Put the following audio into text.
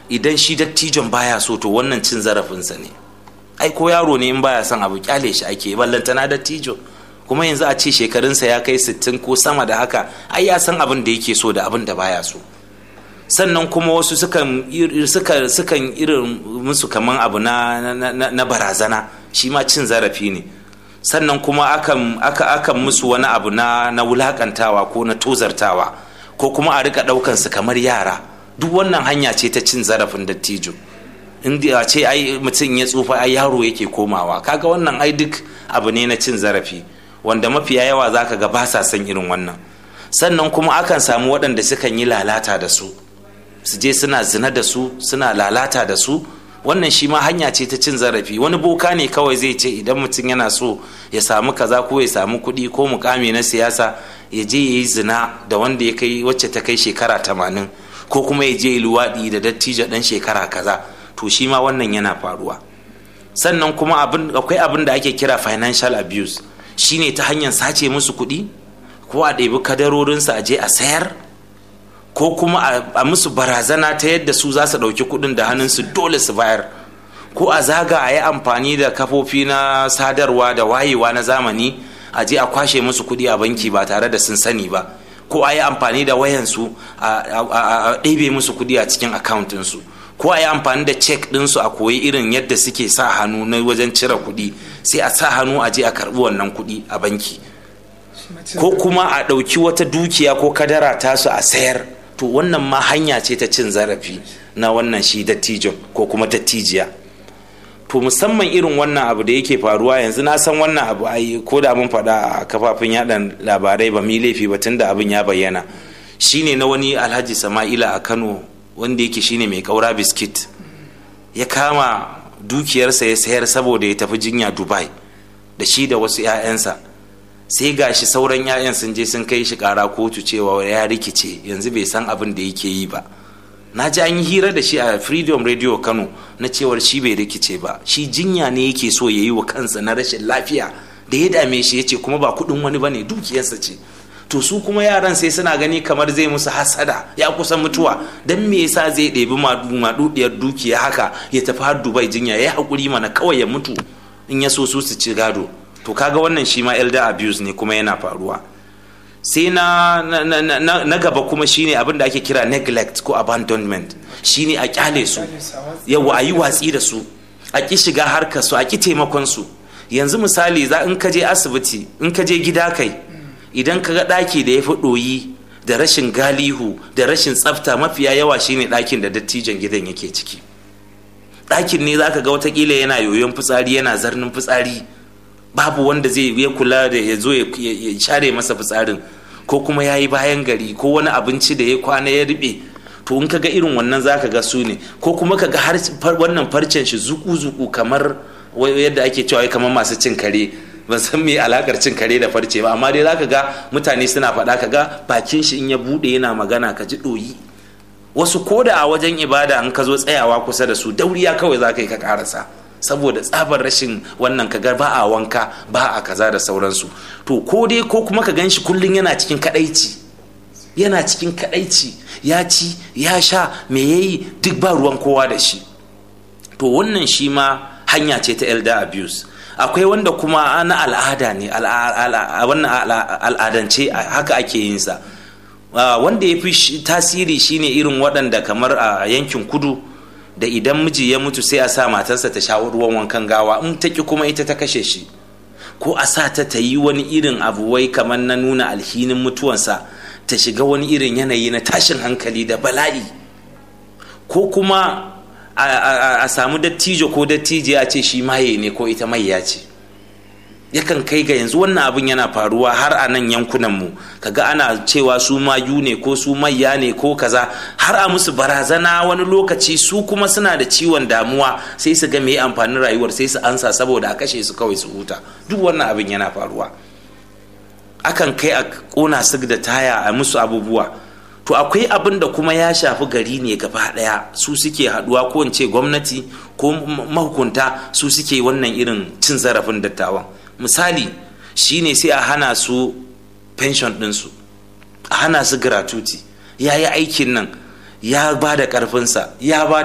idan shi dattijon baya so to wannan cin zarafinsa ne ai ko yaro ne in baya son abu kyale shi ake ballantana dattijo kuma yanzu a ce shekarunsa ya kai sittin ko sama da haka ai ya san abin da yake so da abin da baya so sannan kuma wasu sukan sukan irin musu kaman abu na, na, barazana shi ma cin zarafi ne sannan kuma akan, aka, akan musu wani abu na, na wulakantawa ko na tozartawa ko kuma a rika daukan su kamar yara duk wannan hanya ce ta cin zarafin dattijo inda a ce ai mutum ya tsufa ai yaro yake komawa kaga wannan ai duk abu ne na cin zarafi wanda mafiya yawa zaka ga ba sa son irin wannan sannan kuma akan samu waɗanda sukan yi lalata da su su je suna zina da su suna lalata da su wannan shi ma hanya ce ta cin zarafi wani boka ne kawai zai ce idan mutum yana so ya samu kaza ko ya samu kuɗi ko mukami na siyasa ya je ya yi zina da wanda ya kai wacce ta kai shekara tamanin ko kuma ya je ya luwaɗi da dattijo ɗan shekara kaza to shi ma wannan yana faruwa sannan kuma akwai abin da ake kira financial abuse shine ta hanyar sace musu kuɗi ko a ɗebi kadarorinsu a je a sayar ko kuma a musu barazana ta yadda su za su ɗauki kuɗin da hannunsu dole su bayar ko a zaga a yi amfani da kafofi na sadarwa da wayewa na zamani a je a kwashe musu kuɗi a banki ba tare da sun sani ba ko a yi amfani da wayansu a ɗebe musu kuɗi a cikin akawuntinsu ko a yi amfani da cek ɗinsu a koyi irin yadda suke sa hannu na wajen cire kuɗi sai a sa hannu a je a karɓi wannan kuɗi a banki ko kuma a ɗauki wata dukiya ko kadara tasu a sayar to wannan ma hanya ce ta cin zarafi na wannan shi dattijon ko kuma dattijiya to musamman irin wannan abu da yake faruwa yanzu na san wannan abu ai ko da mun faɗa a kafafin yaɗa labarai ba mi laifi ba tunda abin ya bayyana shine na wani alhaji sama'ila a kano wanda yake shine mai kaura biskit ya kama dukiyarsa ya sayar saboda ya tafi jinya dubai da shi da wasu 'ya'yansa sai gashi sauran 'ya'yan sun je sun kai shi kara kotu cewa ya rikice yanzu bai san abin da yake yi ba na ji an yi hira da shi a freedom radio kano na cewar shi bai rikice ba shi jinya ne yake so ya yi wa kansa na rashin lafiya da ya dame shi ya ce kuma ba kudin wani bane dukiyarsa ce to su kuma yaran sai suna gani kamar zai musu hasada ya kusa mutuwa don me yasa zai ɗebi maɗuɗiyar dukiya haka ya tafi har dubai jinya ya haƙuri mana kawai ya mutu in ya so su su ci gado to kaga wannan shi ma elder abuse ne kuma yana faruwa sai na, na, na, na, gaba kuma shine abin da ake kira neglect ko abandonment shine a kyale su yawa a yi watsi da su a ki shiga harkar su a ki taimakon su yanzu misali za in ka je asibiti in ka je gida kai idan ka ga ɗaki da ya fi ɗoyi da rashin galihu da rashin tsafta mafiya yawa shine ɗakin da dattijan gidan yake ciki ɗakin ne za ka ga watakila yana yoyon fitsari yana zarnin fitsari babu wanda zai ya kula da ya zo ya share masa fitsarin ko kuma ya yi bayan gari ko wani abinci da ya kwana ya riɓe to in ka ga irin wannan za ka ga su ne ko kuma ka ga har wannan farcen shi zuku-zuku kamar yadda ake cewa kamar masu cin kare ban san me alakar cin kare da farce ba amma dai zaka ga mutane suna faɗa ka ga bakin shi in ya bude yana magana ka ji ɗoyi wasu ko da a wajen ibada an ka zo tsayawa kusa da su dauriya kawai za ka yi ka karasa saboda tsabar rashin wannan kaga ba a wanka ba a kaza da sauransu to ko dai ko kuma ka gan shi kullum yana cikin kadaici yana cikin kadaici ya ci ya sha me yayi duk ba ruwan kowa da shi to wannan shi ma hanya ce ta elder abuse akwai wanda kuma na al'ada ne wannan al'adance haka ake yin sa wanda ya fi tasiri shine irin waɗanda kamar a yankin kudu da idan miji ya mutu sai a sa matarsa ta sha ruwan wankan gawa in ta ki kuma ita ta kashe shi ko a sa ta ta yi wani irin abu wai kamar na nuna alhinin mutuwansa ta shiga wani irin yanayi na tashin hankali da bala'i ko kuma a samu dattijo ko dattijo a ce shi maye ne ko ita mayya ce yakan kai ga yanzu wannan abin yana faruwa har a nan yankunanmu kaga ana cewa su mayu ne ko su mayya ne ko kaza har a musu barazana wani lokaci su kuma suna da ciwon damuwa sai su ga me amfanin rayuwar sai su ansa saboda a kashe su kawai su huta duk wannan abin yana faruwa akan kai a kona su da taya a musu abubuwa to akwai abin da kuma ya shafi gari ne gaba daya su suke haduwa ko in ce gwamnati ko mahukunta su suke wannan irin cin zarafin dattawan misali shine sai a hana su pension ɗinsu a hana su gratuity ya yi aikin nan ya ba da ƙarfinsa ya ba